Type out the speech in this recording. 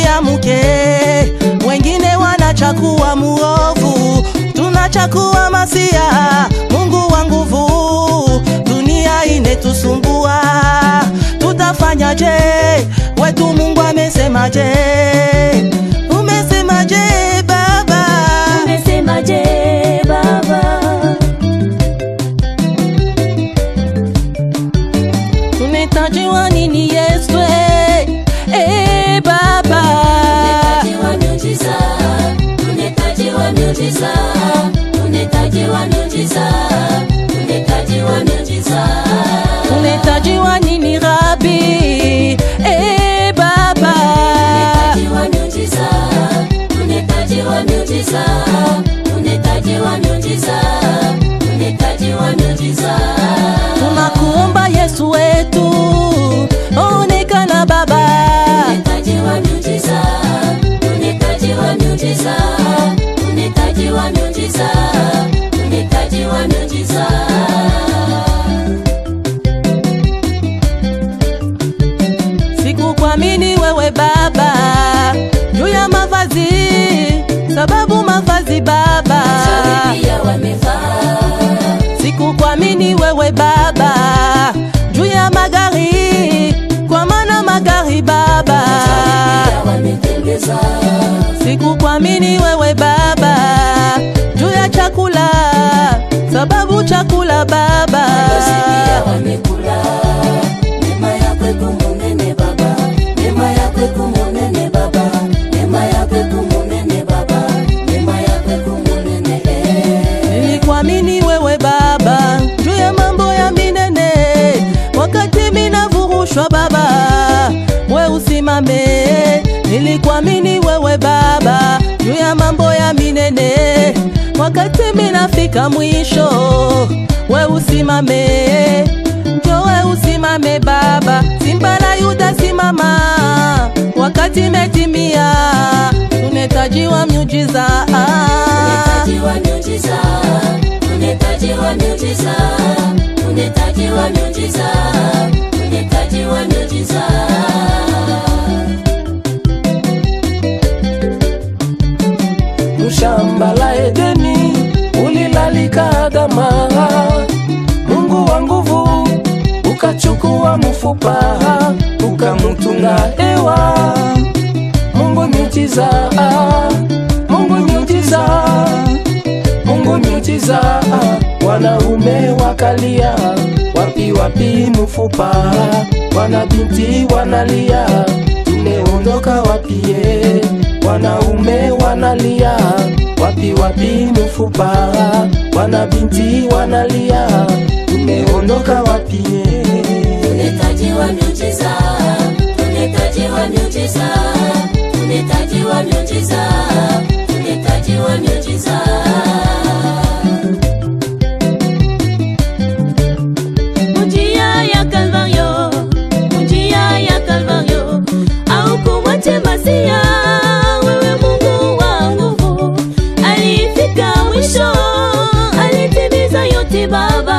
tusiamuke, wengine wanachakua muovu, tunachakua masia. Mungu wa nguvu, dunia inetusumbua, tutafanyaje? Wetu Mungu amesemaje? Umesemaje Baba? Umesemaje Baba? Tunahitajiwa nini Yesu? Eh, Baba. Unahitajiwa miujiza, unahitajiwa miujiza, unahitajiwa miujiza, unahitajiwa miujiza. Tunahitajiwa nini Rabi? Eh, Baba. Unahitajiwa miujiza, unahitajiwa miujiza, unahitajiwa miujiza, unahitajiwa miujiza. Tunakuomba Yesu wetu, onekana Baba. Unahitajiwa miujiza, unahitajiwa miujiza, unahitajiwa miujiza, unahitajiwa miujiza. Sikukuamini wewe Baba juu ya mavazi, sababu mavazi Baba. Shauri pia wamevaa, Sikukuamini wewe Baba juu ya magari, kwa maana magari Baba. pia wametembeza, Sikukuamini wewe Baba juu ya chakula, sababu chakula Baba. Basi pia wamekula. Neema yako ikumunene Baba, neema yako ikumunene Baba, neema yako ikumunene Baba, neema yako ikumunene eh. Nilikuamini wewe Baba juu ya mambo ya minene, wakati minavurushwa Baba, we usimame. Nilikuamini wewe Baba juu ya mambo ya minene, wakati minafika mwisho, we usimame. Njo we usimame Baba, Simba la Yuda simama, wakati metimia, tunahitajiwa miujiza Unahitajiwa miujiza, unahitajiwa miujiza, unahitajiwa miujiza, unahitajiwa miujiza. mushamba la Edeni ulilalika Adama, Mungu wa nguvu ukachukua mfupa ukamutunga Ewa. Mungu miujiza, Mungu miujiza, Mungu miujiza, wanaume wakalia, wapi wapi mfupa, wana binti wanalia, tumeondoka wapie, wanaume wanalia, wapi wapi mfupa, wana binti wanalia, tumeondoka wapie. Unahitajiwa miujiza, unahitajiwa miujiza, unahitajiwa miujiza, unahitajiwa miujiza. Njia ya Kalvario, njia ya Kalvario, au kumwache Masia, wewe Mungu wa nguvu, alifika mwisho, alitimiza yote Baba.